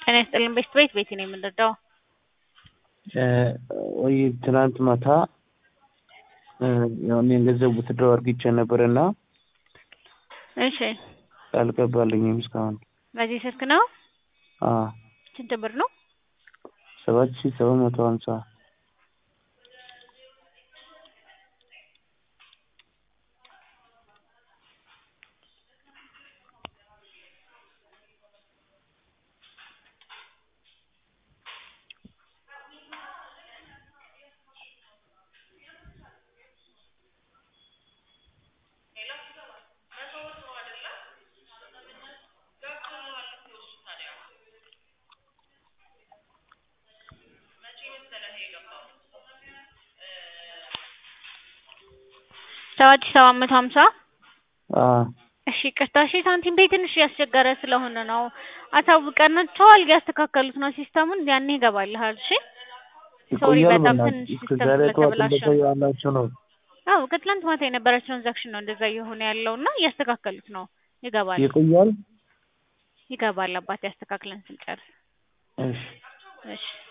ጤና ይስጥልኝ ቤት ቤት ቤት ነው የምንረዳው። ወይ ትናንት ማታ ያው እኔን ገንዘብ ውትድረው አርግቼ ነበር እና እሺ አልገባልኝም እስካሁን። በዚህ ስልክ ነው? አዎ ስንት ብር ነው? ሰባት ሺህ ሰባት መቶ ሀምሳ ሰባት ሺህ ሰባት መቶ ሀምሳ አዎ እሺ ቅርታ እሺ ሳንቲም ቤት ትንሽ እያስቸገረ ስለሆነ ነው አሳውቀናቸዋል እያስተካከሉት ነው ሲስተሙን ያኔ ይገባልሃል እሺ ሶሪ ይቆያል በጣም በእናትህ ትንሽ እስከ ሲስተም ዛሬ ጠዋት ስለተበላሸ ነው እንደቆያላችሁ ነው። አዎ ከትላንት ማታ የነበረ ትራንዛክሽን ነው እንደዛ እየሆነ ያለው እና እያስተካከሉት ነው ይገባል ይቆያል። ይገባል አባቴ አስተካክለን ስንጨርስ እሺ እሺ